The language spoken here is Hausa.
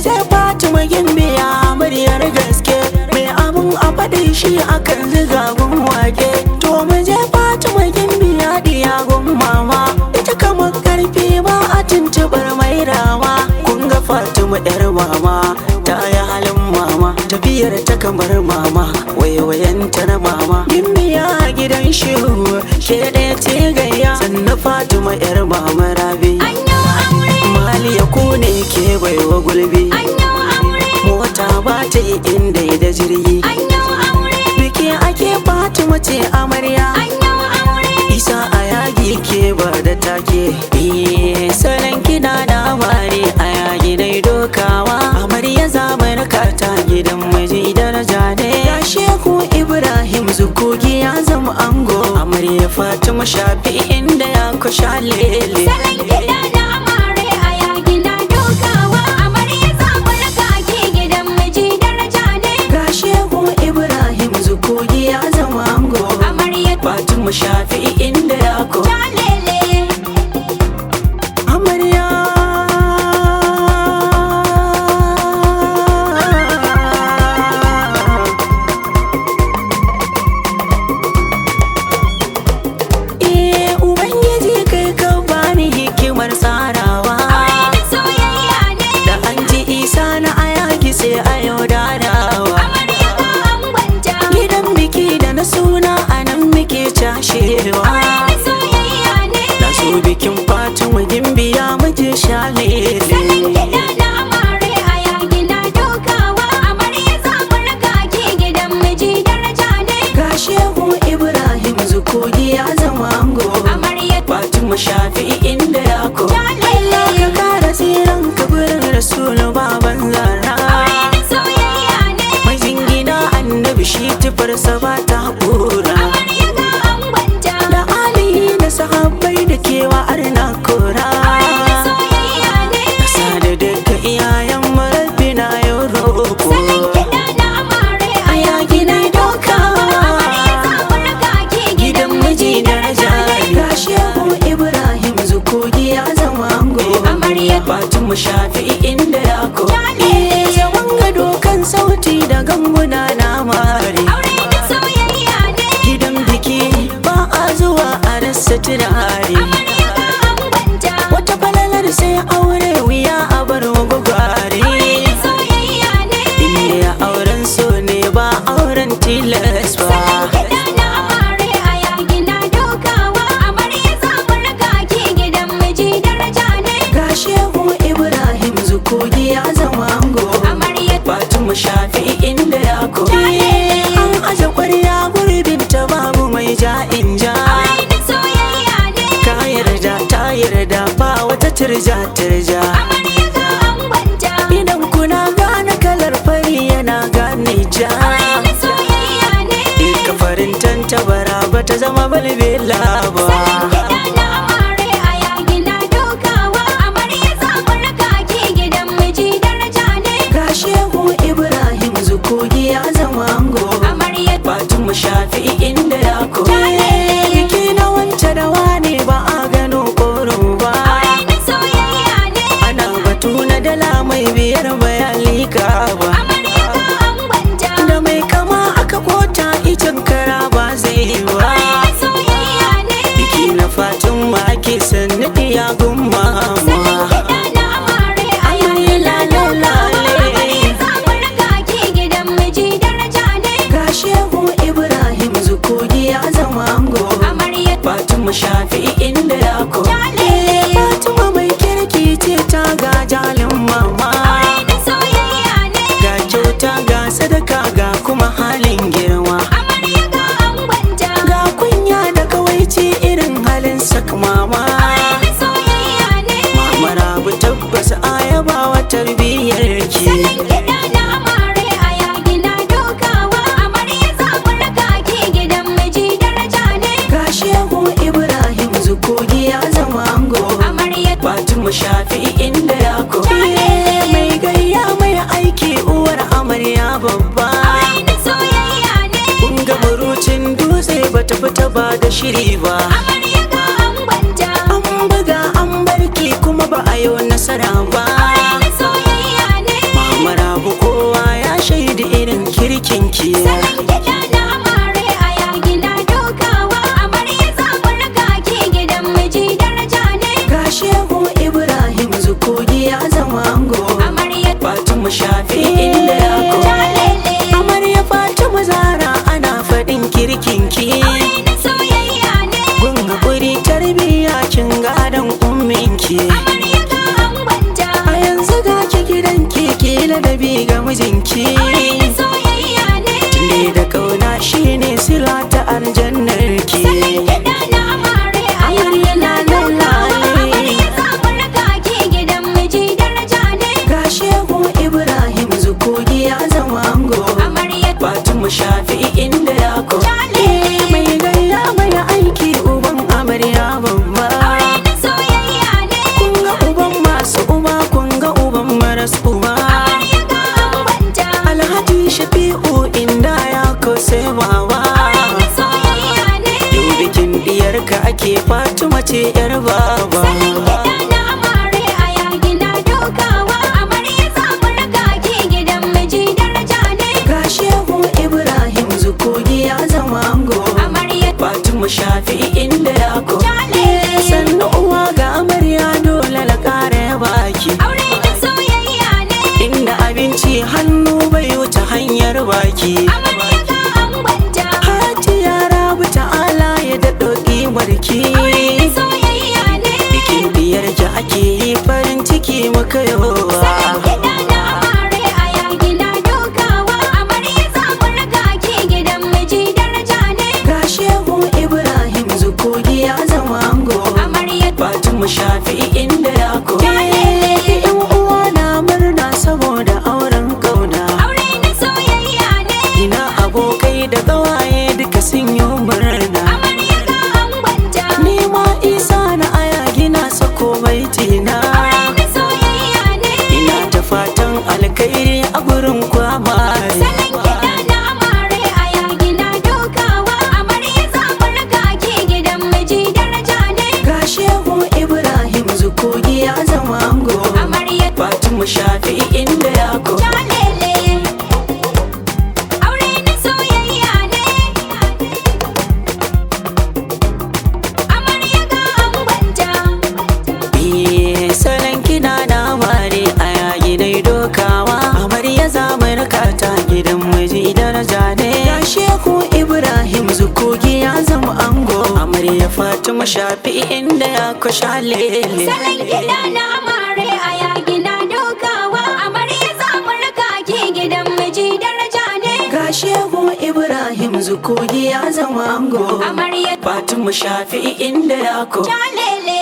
ce Fatima Gimbiya muryar gaske mai abun a faɗi shi akan ziga gun wake to mu je Fatima Gimbiya diya gun mama ita kamar karfi ba a tuntubar mai rama kun ga Fatima yar mama ta yi halin mama tafiyar ta kamar mama waiwayenta na mama Gimbiya a gidan shehu ke ɗaya ce gayya sannan Fatima yar mama rabi Maliya ku ne ke baiwa gulbi mota ba ta yi inda da jirgi biki ake Fatima ce amarya isa a yagi ke ba da take Eh, salon kiɗa da amare a yagi dai dokawa amarya zamar ta gidan miji daraja ne ya shehu ibrahim zukogi ya zama ango amarya fatima shafi inda ya kusha lele Salon kiɗa da amare a yaki na dokawa amarya samun kaki gidan miji daraja ne ga shehu ibrahim zukogi ya zama ango amarya fatima shafi inda ya ko jalele amarya Eh, Ubangiji kai ka bani hikimar tsarawa da soyayya ne da an ji isa na ayaki sai a yau dadawa amarya ga angwanta gidan biki da na suna a nan muke cashewa da soyayya ne da su bikin fatima gimbiya muje Salon shalele kiɗa da amare a yaki na dokawa amarya samun kaki gidan miji daraja ne ga shehu ibrahim zukogi ya zama ango amarya fatima shafi inda ya ko jalele ka kara tsiran kaburin rasulu baban zara da soyayya ne Majin gida annabi shi tufarsa ba ta haƙura amarya ga angwanta Da alihi da sahabbai da kewa arna kora da soyayya ne Kasa da daga iyayen marabbi na yau roƙo Salon kiɗa da amare a Aya gina doka amarya samun kaki Gidan miji daraja Ga shehu Ibrahim zukogi ya zama ango Amarya. Fatima shafi inda ya ko Jale. Zaman gado kan sauti da ganguna na mare aure da soyayya ne gidan biki ba a zuwa a rasa turare amarya ga angwanta wata falalar sai aure wuya a bar gwagware da soyayya ne inda auren so ne ba auren tilas ba Salon kiɗa da amare a yaki na dokawa amarya samun kaki gidan miji daraja ne ga shehu ibrahim zukogi ya zama ango amarya fatima shafi inda ya ko Jale. an aje kwarya gurbin ta babu mai ja'in ja aure da soyayya ne ka yarda ta yarda ba wata turja turja amarya ga angwanta idan kuna gane kalar fari yana gane ja da soyayya ne Ika farin tantabara ba ta zama balbela ba Salon kiɗa da amare a yaki na dokawa amarya samun kaki gidan miji daraja ne Ga shehu Ibrahim zukogi ya zama ango amarya Fatima shafi inda ya ko Jale. Biki na wance da wane ba a gano koro ba aure da soyayya ne Ana batu na dala mai biyar bayan lika ba amarya ga angwanta Da mai kama aka kota icen kara ba zai yi ba da soyayya ne Biki na Fatima ake sannu ya gumma Salon kiɗa da amare a yaki na dokawa amarya samun kaki gidan miji daraja ne Ga shehu Ibrahim zukogi ya zama ango amarya Fatima shafi inda ya ko Jale. Fatima mai kirki ce ta ga jalin mama aure da soyayya ne Ga kyauta ga sadaka ga kuma halin girma amarya ga angwanta Ga kunya da kawaici irin halin sak mama da soyayya ne Mama rabu tabbas ayabawa tarbiyyar ki Salon kiɗa da amare a yaki na dokawa amarya samun kaki gidan miji daraja ne Ga shehu Ibrahim zukogi ya zama ango amarya Fatima shafi inda ya ko Jale. mai gayya mai aiki uwar amarya babba aure da soyayya ne kun ga burucin dutse bata fita ba da shiri ba amarya ga angwanta an buga an barki kuma ba a yi nasara ba aure da soyayya ne bikin diyarka ake fatima ce yar baba Salon kiɗa na amare a yagi na dokawa amarya zamu raka ki gidan miji daraja ne ga shehu ibrahim zukogi ya zama ango amarya fatima shafi inda ya ko Jale. sannu uwa ga amarya dole la kara ya baki aure da soyayya ne inda abinci hannu bai wuce hanyar baki amarya ga angonta Hati yara ta'ala ya daɗo ƙimarki aure da soyayya ne Bikin biyar ki ake yi farin ciki muka Salon yawa kiɗa na amare a yagi na dokawa amarya zamu raka ki gidan miji daraja ne Ga shehu Ibrahim zukogi ya zama ango amarya Fatima shafi inda ya ko Jalele. Yan uwa na murna saboda auren kauna aure da soyayya ne Ina abokai da ƙawaye duka sun yi murna amarya ga angonta Ni ma isa na aya gina sako baitina aure da soyayya ne Ina ta fatan alkhairi a gurin kwamare Salon kiɗa na amare a yagi na dokawa amarya zamu raka ki gidan miji daraja ne Ga shehu Ibrahim zukogi ya zama ango amarya Fatima shafi inda ya ko jalele aure na soyayya ne amarya ga angonta Eh, salon kina na mare a yayi dai dokawa amarya zamarka ta gidan miji daraja ne ya shehu ibrahim zukogi ya zama ango amarya fatima shafi inda ya ko shalele Salon kiɗa na amare a yagi na dokawa amarya zamu raka ki gidan miji daraja ne ga shehu ibrahim zukogi ya zama ango amarya fatima shafi inda ya ko jalele